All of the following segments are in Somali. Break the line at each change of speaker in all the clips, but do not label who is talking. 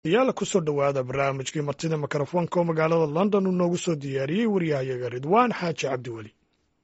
yaala ku soo dhowaada barnaamijkii martida mikrofoonka oo magaalada london uu noogu soo diyaariyey waryahayaga ridwaan xaaji cabdiweli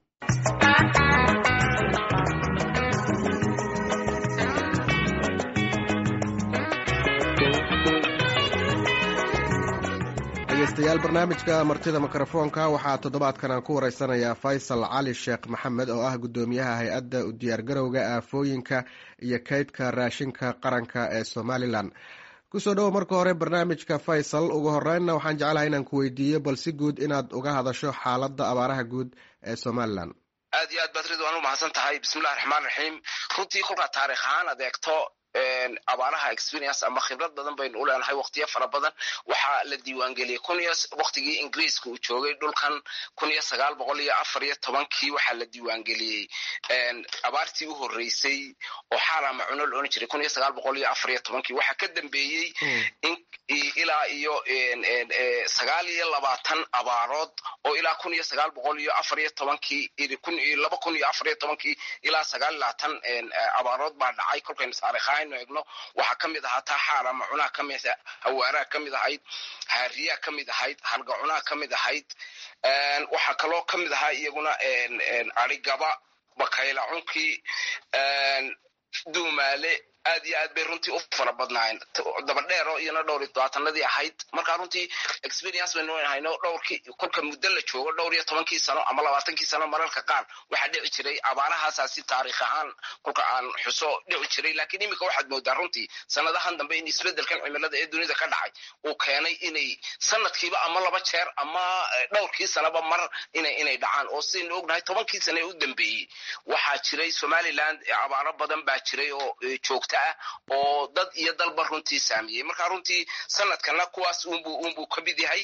dhegeystayaal barnaamijka martida mikrofoonka waxaa toddobaadkan aan ku wareysanayaa faysal cali sheekh maxamed oo ah guddoomiyaha hay-adda u diyaargarowga aafooyinka iyo kaydka raashinka qaranka ee somalilan kusoo dhowo marka hore barnaamijka faysal ugu horeynna waxaan jeclahay inaan ku weydiiyo bal si guud inaad uga hadasho xaaladda abaaraha guud ee somalilan
aad iyo aad baad ridwaan u mahadsan tahay bismillahi raxmaan raxiim runtii kolkaa taarikh ahaan ad eegto abaaraha experience ama khibrad badan baynu u leenahay waqtiyo fara badan waxaa la diiwaangeliyey kun iyo waqtigii ingiriiska uu joogay dhulkan kun iyo sagaal boqol iyo afar iyo tobankii waxaa la diiwaangeliyey abaartii u horreysay oo xaarama cuno la odhan jiray kun iyo sagaal boqol iyo afar iyo tobankii waxaa ka dambeeyey ilaa iyo sagaal iyo labaatan abaarood oo ilaa kun iyo sagaal boqol iyo afar iyo tobankii laba kun iyo afar iyo tobankii ilaa sagaal iyo labaatan abaarood baa dhacay kolkaynu taarikhaha aynu eegno waxaa ka mid ahaa taa xaarama cunaha ka mid hawaaraha ka mid ahayd haariyaha ka mid ahayd halgacunaha ka mid ahayd waxaa kaloo ka mid ahaa iyaguna arigaba bakayla cunkii duumaale aad iyo aad bay runtii u fara badnaayeen dabadheero iyona dhowr iyo tobaatanadii ahayd markaa runtii experience baynu hayno dhowrkii kolka muddo la joogo dhowr iyo tobankii sano ama labaatankii sano mararka qaar waxaa dhici jiray abaarahaasaa si taarikh ahaan kolka aan xuso dhici jiray lakiin iminka waxaad moodaa runtii sanadahan dambe in isbeddelkan cimilada ee dunida ka dhacay uu keenay inay sanadkiiba ama laba jeer ama dhowrkii sanaba mar ina inay dhacaan oo sidaynu ognahay tobankii sane ee u dambeeyey waxaa jiray somaliland abaaro badan baa jiray oo joogta oo dad iyo dalba runtii saamiyey marka runtii sanadkana kuwaas unbu unbuu ka mid yahay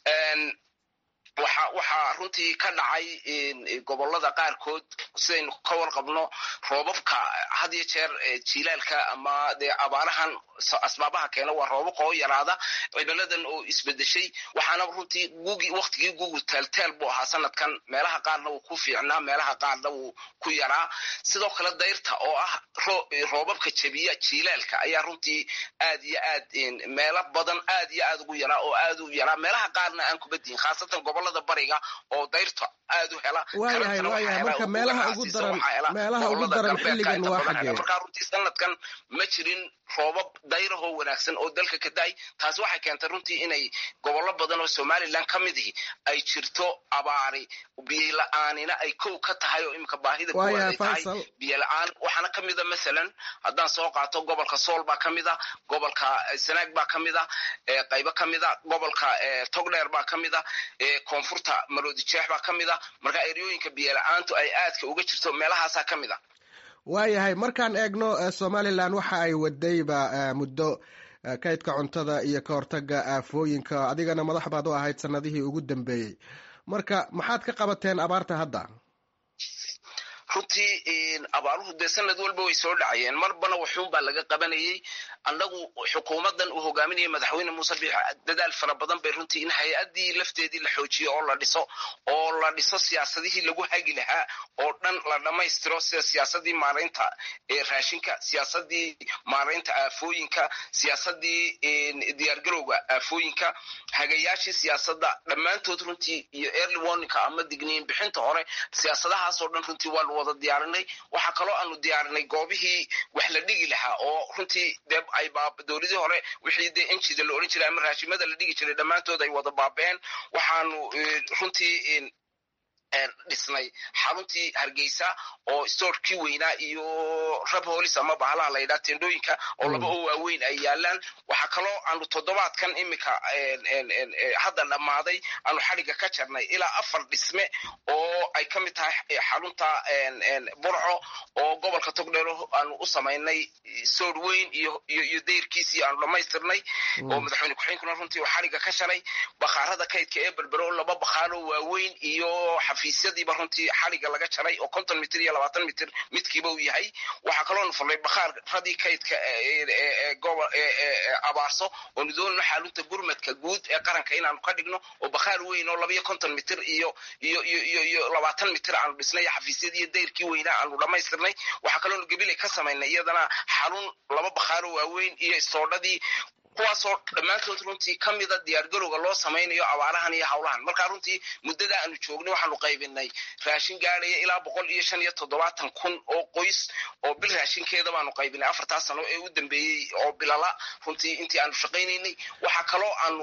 waxa waxaa runtii ka dhacay gobolada qaarkood sidaynu ka warqabno roobabka had iyo jeer jilaalka ama dee abaarahan asbaabaha keena waa roobabka oo yaraada cimiladan oo isbedeshay waxaana runtii gugi waktigii gugu taaltaal buu ahaa sanadkan meelaha qaarna wuu ku fiicnaa meelaha qaarna wuu ku yaraa sidoo kale dayrta oo ah roobabka jebiya jilaalka ayaa runtii aad iyo aad meelo badan aad iyo aad ugu yaraa oo aad u yaraa meelaha qaarna aan kubadihin khaasatan gobolada bariga oo dayrta aad u hela
waayahay waayahay marka meelaha ugu daran meelaha ugu daran xilligan waa xaggee
markaa runtii sanadkan ma jirin roobab dayrahoo wanaagsan oo dalka ka da-ay taasi waxay keentay runtii inay gobollo badan oo somalilan ka mid ihi ay jirto abaari biyo la-aanina ay kow ka tahay oo iminka baahida kuwaad ay tahay biyo la-aan waxaana ka mida masalan haddaan soo qaato gobolka sool baa ka mid a gobolka sanaag baa ka mid a qaybo ka mid a gobolka togdheer baa ka mid a koonfurta maroodi jeex baa ka mid a marka eryooyinka biyo la-aantu ay aadka uga jirto meelahaasaa ka mid a
waayahay markaan eegno somalilan waxa ay wadayba muddo kaydka cuntada iyo ka hortaga aafooyinka adigana madax baad u ahayd sanadihii ugu dambeeyey marka maxaad ka qabateen abaarta hadda
runtii abaaruhu dee sanad walba way soo dhacayeen marbana waxuun baa laga qabanayey annagu xukuumaddan uu hogaaminayay madaxweyne muuse biix dadaal fara badan bay runtii in hay-addii lafteedii la xoojiyo oo la dhiso oo la dhiso siyaasadihii lagu hagi lahaa oo dhan la dhammaystiro sida siyaasadii maaraynta raashinka siyaasadii maaraynta aafooyinka siyaasadii diyaargarowga aafooyinka hagayaashii siyaasadda dhammaantood runtii iyo early warninka ama digniin bixinta hore siyaasadahaasoo dhan runtii waa wada diyaarinay waxaa kaloo aanu diyaarinay goobihii wax la dhigi lahaa oo runtii dee ay dowladii hore wixii dee enjida la odhan jiray ama raashimada la dhigi jiray dhammaantood ay wada baabeen waxaanu runtii dhisnay xaruntii hargeysa oo stoorkii weynaa iyo rab holis ama bahalaha la yidhaha tendooyinka oo laba oo waaweyn ay yaalaan waxaa kaloo aanu toddobaadkan iminka hadda dhammaaday aanu xadhigga ka jarnay ilaa afar dhisme oo ay ka mid tahay xarunta burco oo gobolka togdheero aanu u samaynay soor weyn iyo iyo dayrkiisii aanu dhammaystirnay oo madaxweyne ku-xigeenkuna runtii uu xadhigga ka sharay bakhaarada kaydka ee berbero laba bakhaaroo waaweyn iyo xafiisyadiiba runtii xadhigga laga jaray oo konton mitir iyo labaatan mitir midkiiba uu yahay waxaa kaloonu furnay bakhaaradii kaydka abaarso oonu doonayno xaalunta gurmadka guud ee qaranka inaanu ka dhigno oo bakhaar weyn oo labayo konton mitir iyo iyo iyo iyo iyo labaatan mitir aanu dhisnay xafiisyadii iyo dayrkii weynaa aanu dhammaystirnay waxaa kaloonu gabilay ka samaynay iyadana xarun laba bakhaaro waaweyn iyo istoodhadii kuwaasoo dhammaantood runtii ka mida diyaargarowga loo samaynayo abaarahan iyo howlahan marka runtii muddada aanu joognay waxaanu qaybinay raashin gaadhaya ilaa boqol iyo shan iyo toddobaatan kun oo qoys oo bil raashinkeeda baanu qaybinay afartaa sano ee u dambeeyey oo bilala runtii intii aanu shaqaynaynay waxaa kaloo aanu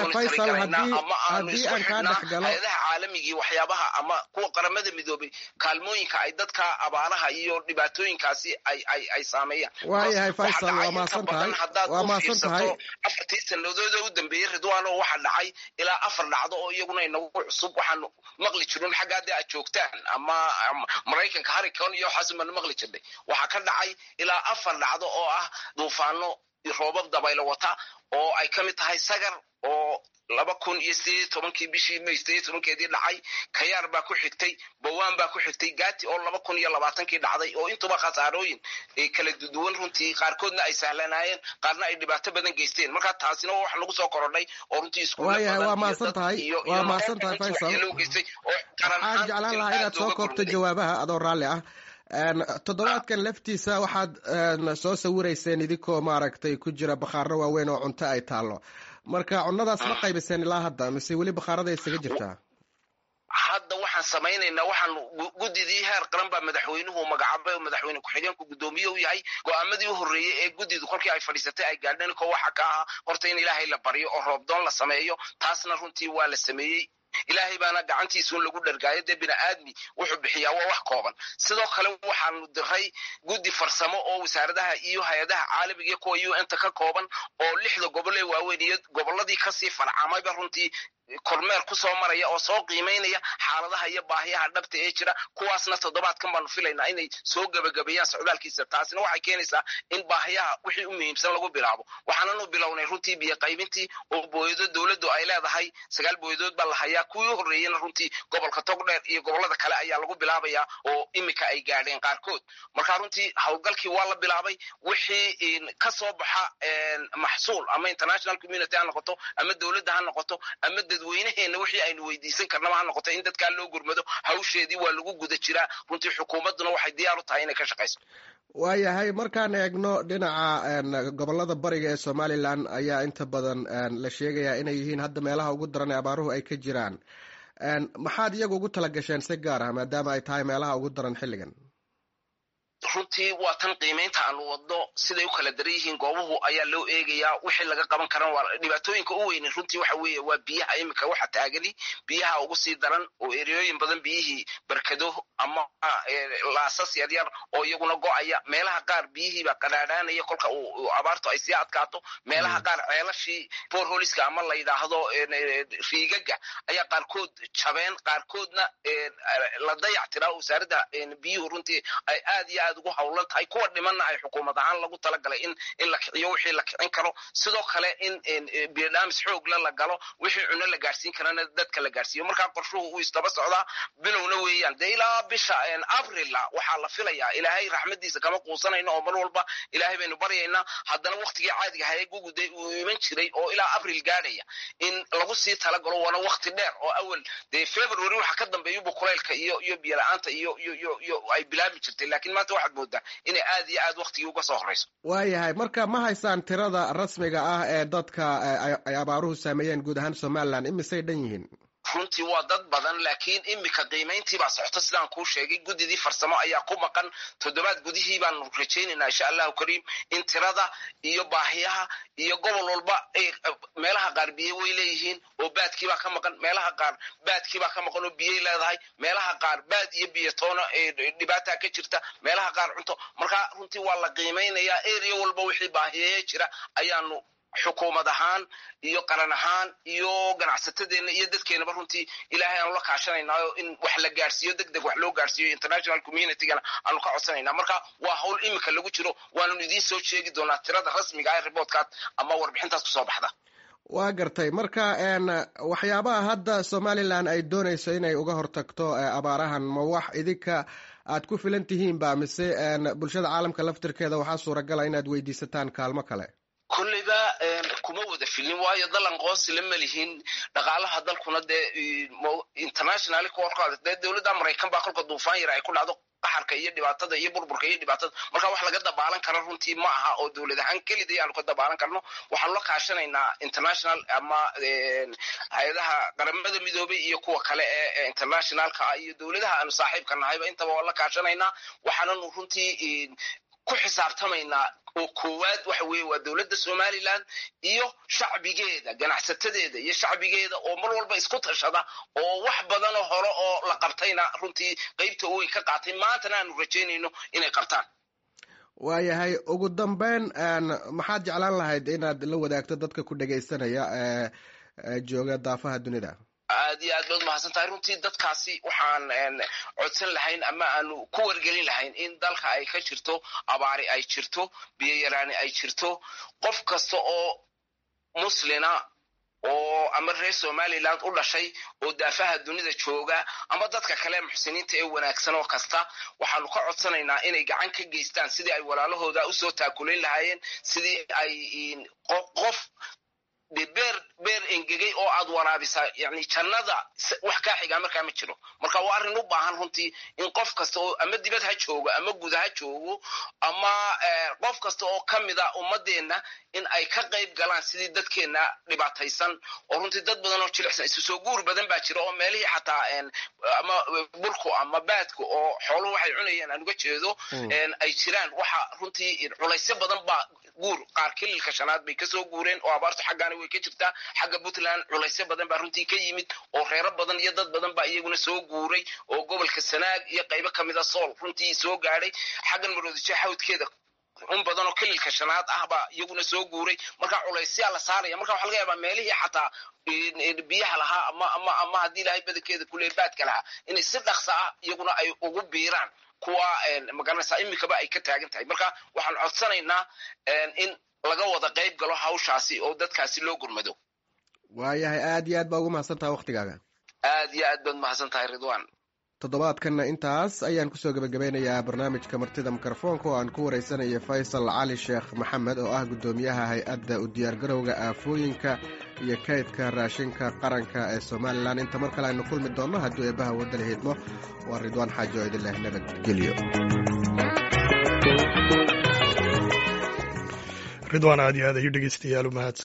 ama aanu isku xidhnaa hay-adaha caalamigii waxyaabaha ama kuwa qaramada midoobay kaalmooyinka ay dadka abaaraha iyo dhibaatooyinkaasi ay ay ay saameeyaan
waayahay faysal waa maasan tahay waa maasan tahay
afartii sanadooda u dambeeyey ridwaan oo waxaa dhacay ilaa afar dhacdo oo iyaguna inagu cusub waxaanu maqli jirin xagga haddii aad joogtaan ama maraykanka haricon iyo waxaas baanu maqli jirnay waxaa ka dhacay ilaa afar dhacdo oo ah duufaano roobab dabaylo wata oo ay ka mid tahay sagar oo laba kun iyo sideed tobankii bishii may sideed tobankeedii dhacay kayaar baa ku xigtay bawaan baa ku xigtay gaati oo laba kun iyo labaatankii dhacday oo intuba khasaarooyin kala duwan runtii qaarkoodna ay sahlanaayeen qaarna ay dhibaato badan geysteen marka taasina wax lagu soo korodhay oo runtii
iskuwaayahay waa maasan tahay waa maasan tahay faysal waxaan jeclaan lahaa inaad soo koobto jawaabaha adoo raalli ah toddobaadkan laftiisa waxaad soo sawirayseen idinkoo maaragtay ku jira bakhaaro waaweyn oo cunto ay taallo marka cunnadaas ma qaybiseen ilaa hadda mise weli bakhaarada isaga jirtaa
hadda waxaan samaynaynaa waxaan guddidii heer qaran baa madaxweynuhu magacaabay oo madaxweyne ku-xigeenku guddoomiye u yahay go-aamadii u horreeyey ee guddidu kolkii ay fadhiisatay ay gaadheen ko waxa ka ahaa horta in ilaahay la baryo oo roobdoon la sameeyo taasna runtii waa la sameeyey ilaahay baana gacantiisuun lagu dhargaayo dee bini aadmi wuxuu bixiyaa waa wax kooban sidoo kale waxaanu diray guddi farsamo oo wasaaradaha iyo hay-adaha caalamiga iyo kuwa u n ta ka kooban oo lixda gobol ee waaweyn iyo gobolladii kasii farcamayba runtii kormeer ku soo maraya oo soo qiimaynaya xaaladaha iyo baahiyaha dhabta ee jira kuwaasna toddobaadkan baanu filaynaa inay soo gebagabeeyaan socdaalkiisa taasina waxay keenaysaa in baahiyaha wixii u muhiimsan lagu bilaabo waxaananu bilownay runtii biyo qaybintii oo booyado dowladdu ay leedahay sagaal booyadood baa la hayaa kuwii u horreeyena runtii gobolka togdheer iyo gobollada kale ayaa lagu bilaabayaa oo imika ay gaadheen qaarkood marka runtii howlgalkii waa la bilaabay wixii ka soo baxa maxsuul ama international community ha noqoto ama dowladda ha noqoto ama dadweynaheena wixii aynu weydiisan karnaba ha noqoto in dadkaa loo gurmado hawsheedii waa lagu guda jiraa runtii xukuumadduna waxay diyaar u tahay inay ka shaqayso
waayahay markaan eegno dhinaca gobolada bariga ee somalilan ayaa inta badan la sheegayaa inay yihiin hadda meelaha ugu daran ee abaaruhu ay ka jiraan maxaad iyagu ugu tala gasheen si gaar ah maadaama ay tahay meelaha ugu daran xilligan
runtii waa tan qiimaynta aanu wadno siday u kala daran yihiin goobuhu ayaa loo eegayaa wixii laga qaban karan waa dhibaatooyinka u weynin runtii waxa weeye waa biyaha iminka waxa taagani biyaha ugu sii daran oo ereyooyin badan biyihii barkado ama laasas yaryar oo iyaguna go-aya meelaha qaar biyihiiba qadhaadhaanaya kolka uu abaartu ay sii adkaato meelaha qaar ceelashii borholiska ama la yidhaahdo riigaga ayaa qaarkood jabeen qaarkoodna la dayac tiraa wasaaradda biyuhu runtii ay aad iyo aad ugu howlan tahay kuwa dhimanna ay xukuumad ahaan lagu talagalay in in la kiciyo wixii la kicin karo sidoo kale in biodhamis xoogla la galo wixii cuno la gaarsiin karana dadka la gaarsiiyo markaa qorshuhu uu isdaba socdaa bilowna weeyaan dee ilaa bisha abrila waxaa la filayaa ilaahay raxmadiisa kama quusanayno oo mar walba ilaahay baynu baryaynaa haddana waktigii caadiga hayee guguday uu iman jiray oo ilaa abril gaadhaya in lagu sii talagalo waana wakti dheer oo awal dee february waxa ka dambeeyubu kulaylka iyo iyo biyola-aanta iyo iyo iyo iyo ay bilaabi jirtay lakiin maanta waxaad moodaa inay aad iyo aad waktigii uga soo horeyso
waayahay marka ma haysaan tirada rasmiga ah ee dadka ay abaaruhu saameeyeen guud ahaan somalilan imisay dhan yihiin
runtii waa dad badan laakiin imika qiimayntii baa socota sidaan kuu sheegay guddidii farsamo ayaa ku maqan toddobaad gudihii baanu rajaynaynaa insha allahu kariim in tirada iyo baahiyaha iyo gobol walba meelaha qaar biye way leeyihiin oo baadkiibaa ka maqan meelaha qaar baadkiibaa ka maqan oo biyey leedahay meelaha qaar baad iyo biyatoona dhibaataa ka jirta meelaha qaar cunto marka runtii waa la qiimaynayaa area walba wixii baahiyeeye jira ayaanu xukuumad ahaan iyo qaran ahaan iyo ganacsatadeenna iyo dadkeenaba runtii ilaahay aanu la kaashanaynaao in wax la gaarsiiyo deg deg wax loo gaarsiiyo international communitygana aanu ka codsanayna marka waa hawl imika lagu jiro waananu idiin soo sheegi doonaa tirada rasmiga ah reportkaad ama warbixintaas kusoo baxda
waa gartay marka waxyaabaha hadda somalilan ay doonayso inay uga hortagto abaarahan ma wax idinka aad ku filan tihiin ba mise bulshada caalamka laftirkeeda waxaa suuragala inaad weydiisataan kaalmo kale
kulleyba kuma wada filin waayo dalan qoosila ma lihin dhaqaalaha dalkuna dee international korkaada dee dowladda maraykan baa kolka duufaan yar ay ku dhacdo qaxarka iyo dhibaatada iyo burburka iyo dhibaatada marka wax laga dabaalan karo runtii ma aha oo dowlad ahaan kelida ayaanu ka dabaalan karno waxaanu la kaashanaynaa international ama hay-adaha qaramada midoobay iyo kuwa kale ee internationalka ah iyo dowladaha aanu saaxiibka nahayba intaba waan la kaashanaynaa waxaananu runtii ku xisaabtamaynaa oo koowaad waxa weeye waa dowladda somaliland iyo shacbigeeda ganacsatadeeda iyo shacbigeeda oo mar walba isku tashada oo wax badanoo hore oo la qabtayna runtii qeybta weyn ka qaatay maantana aanu rajaynayno inay qabtaan
waayahay ugu dambeyn maxaad jeclaan lahayd inaad la wadaagto dadka ku dhegaysanaya ee jooga daafaha dunida
aad iyo aad baad mahadsan tahay runtii dadkaasi waxaan codsan lahayn ama aanu ku wargelin lahayn in dalka ay ka jirto abaari ay jirto biyo yaraani ay jirto qof kasta oo muslina oo ama reer somaliland u dhashay oo daafaha dunida jooga ama dadka kale muxsiniinta ee wanaagsan oo kasta waxaanu ka codsanaynaa inay gacan ka geystaan sidii ay walaalahooda usoo taakulayn lahaayeen sidii ay qof beer beer engegay oo aad waraabisaa yani jannada wax kaa xigaa markaa ma jiro marka waa arrin u baahan runtii in qof kasta oo ama dibad ha joogo ama guda ha joogo ama qof kasta oo ka mida ummadeenna in ay ka qayb galaan sidii dadkeenna dhibaataysan oo runtii dad badan oo jilicsan isu soo guur badan baa jira oo meelihii xataa ama burku ama baadku oo xooluhu waxay cunayeen aan uga jeedo ay jiraan waxa runtii culaysyo badan baa guur qaar kililka shanaad bay kasoo guureen oo abaartu xaggaana way ka jirtaa xagga puntland culaysyo badan baa runtii ka yimid oo reero badan iyo dad badan baa iyaguna soo guuray oo gobolka sanaag iyo qaybo kamida sool runtii soo gaadhay xaggan maroodijo xawdkeeda un badan oo kililka shanaad ah baa iyaguna soo guuray marka culaysyaa la saaraya marka waxa laga yaabaa meelihii xataa biyaha lahaa ama ama ama haddii ilaahay badankeeda kule baadka lahaa inay si dhaqsa ah iyaguna ay ugu biiraan kuwa magaranaysaa imikaba ay ka taagan tahay marka waxaan codsanaynaa in laga wada qayb galo hawshaasi oo dadkaasi loo gurmado
waayahay aad iyo aad baa ugu mahadsan tahay waktigaaga
aad iyo aad baad mahadsan tahay ridwan
toddobaadkanna intaas ayaan kusoo gebagabeynayaa barnaamijka martida mikrofoonka oo aan ku wareysanaya faysal cali sheekh maxamed oo ah guddoomiyaha hay-adda u diyaargarowga aafooyinka iyo kaydka raashinka qaranka ee somalilan inta mar kale aynu kulmi doonno hadduu eebbaha wadda la hiidmo waa ridwaan xaajo oo idin leh nabadgelyo
ridwaan aad iyo aad ayuu dhegeystayaal u mahadsan